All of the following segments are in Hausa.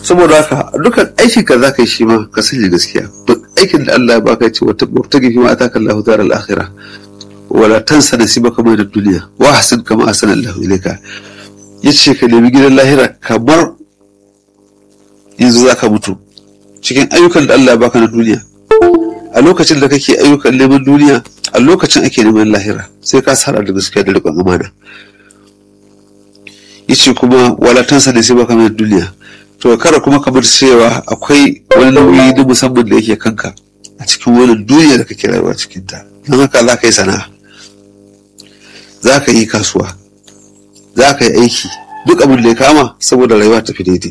saboda haka dukkan aikin ka za ka yi shi ma ka sanya gaskiya duk aikin da Allah ya baka ya ce wata gifi ma ataka Allahu daral akhirah wala tansa nasibaka min ad-dunya wa ahsin kama ahsana Allahu ilayka yace ka nemi gidan lahira kamar yanzu zaka mutu cikin ayyukan da Allah ya baka na duniya a lokacin da kake ayyukan neman duniya a lokacin ake neman lahira sai ka sara da gaskiya da riƙon amana yace kuma wala tansa nasibaka min ad-dunya to kada kuma kamar cewa akwai wani nauyi na musamman da yake kanka a cikin wannan duniya da kake rayuwa cikin ta don haka za ka yi sana'a za ka yi kasuwa za ka yi aiki duk abin da ya kama saboda rayuwa tafi daidai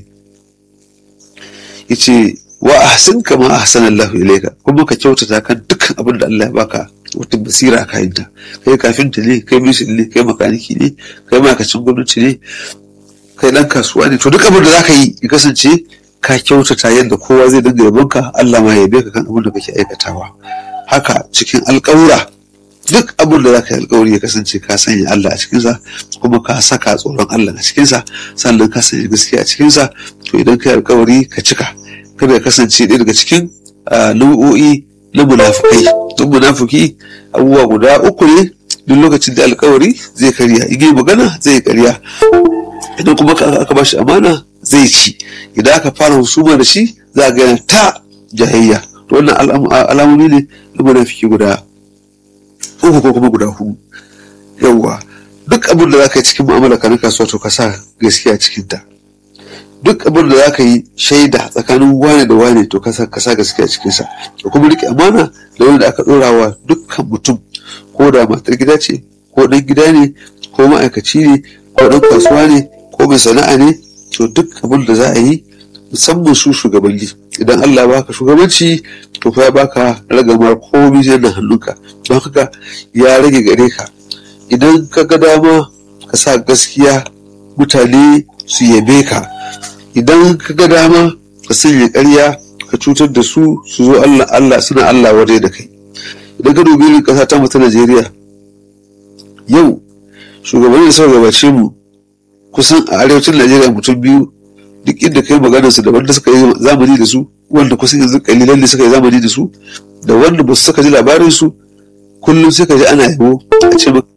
yace wa ahsin kama ahsana Allah ilayka kuma ka kyautata kan dukkan abin da Allah ya baka wata basira a kayanta kai kafinta ne kai mishin ne kai makaniki ne kai ma'aikacin gwamnati ne kai dan kasuwa ne to duk abin da zaka yi ya kasance ka kyautata yadda kowa zai dinga yabonka Allah ma ya yabe ka kan abin da kake aikatawa haka cikin alƙawura duk abin da zaka yi alƙawari ya kasance ka sanya Allah a cikinsa kuma ka saka tsoron Allah a cikinsa sannan ka sanya gaskiya a cikinsa to idan ka yi alƙawari ka cika kada ya kasance ɗaya daga cikin nau'o'i na munafukai don munafuki abubuwa guda uku ne duk lokacin da alƙawari zai karya igiyar magana zai karya idan kuma aka ba shi amana zai ci idan aka fara husuma da shi za a gana ta jahayya to wannan alamomi ne na munafiki guda uku ko kuma guda hudu yawwa duk abin da za ka yi cikin mu'amala ka na kasuwa to ka sa gaskiya cikin ta duk abin da za ka yi shaida tsakanin wane da wane to ka sa gaskiya cikin sa da kuma rike amana da wanda aka dora wa dukkan mutum ko da matar gida ce ko dan gida ne ko ma'aikaci ne ko dan kasuwa ne ko mai sana'a ne to duk abin da za a yi musamman su shugabanni idan Allah ya baka shugabanci to fa ya baka ragamar komai zai na hannunka don haka ya rage gare ka idan ka ga dama ka sa gaskiya mutane su yabe ka idan ka ga dama ka sanya ƙarya ka cutar da su su zo Allah Allah suna Allah waje da kai idan ka dubi irin ƙasa ta mu ta Najeriya yau shugabanni da suka gabace mu kusan a arewacin Najeriya mutum biyu duk inda kai maganar su da wanda suka yi zamani da su wanda kusan yanzu kalilan da suka yi zamani da su da wanda ba su saka ji labarin su kullum sai ka ji ana yabo a ce